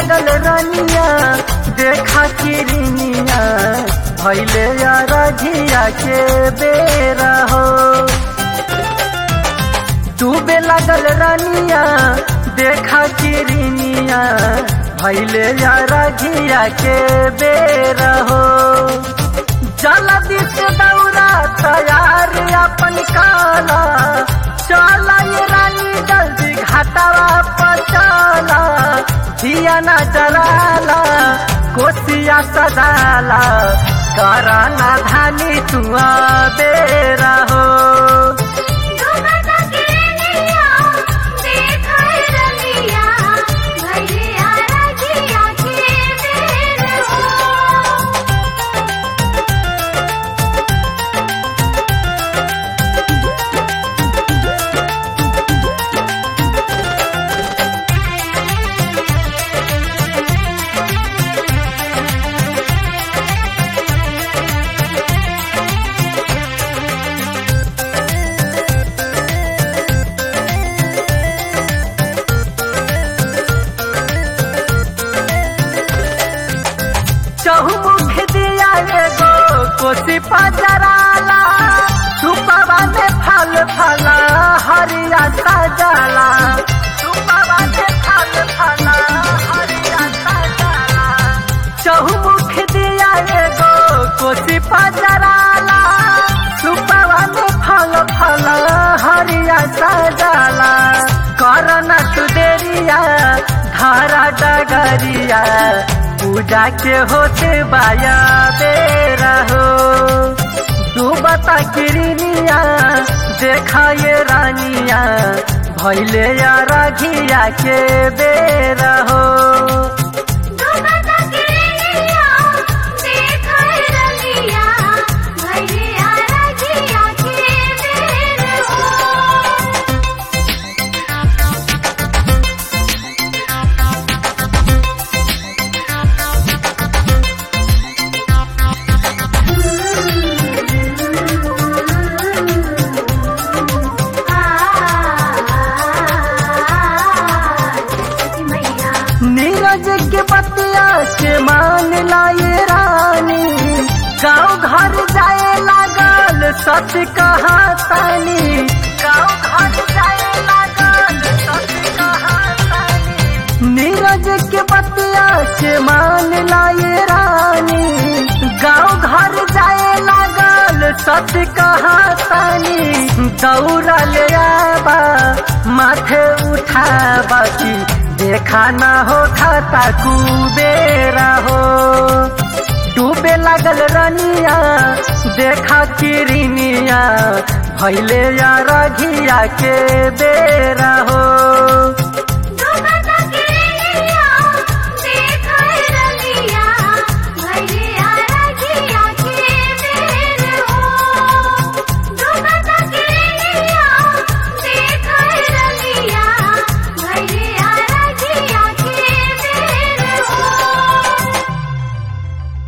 लगल रनिया देखा किरनिया भैले रघिया के बेरा हो डूबे लगल रनिया देखा किरनिया भैले रघिया के बेरा हो जल्दी से दौड़ा तैयार अपन काला चला ये रानी जल्दी घाटावा पर चला दिया न जलाला कोसिया सजाला कराना धानी तुआ बेरा हो डूबता किरनिया देखा रनिया भैया रखिया के बेर हो चहुमुख दिया एगो कोसी पजराला सुपवा में फल फला हरिया सजाला सुपवा में फल फला हरिया सजाला चहुमुख दिया एगो कोसी पजराला सुपवा में फल फल हरिया सजाला करना तू देरिया धारा डगरिया पूजा के होते बाया बेरा हो डूबता किरनिया देखा ये रानिया भैले या राघिया के बेरा हो डूबता किरनिया देखा रनिया भैया रखिया के बेर हो मैया नीरज के बतिया के मान लाए रानी गाँव घर जाए लागल सच कहा तानी गाँव घर जाए लागल सच कहा तानी नीरज के बतिया के मान लाए रानी गाँव घर जाए लागल सच कहा तानी दौड़ा ले आबा माथे उठाबा की देखा न हो खाता कुबेरा हो डूबे लगल रनिया देखा किरनिया भैले या रघिया के बेरा हो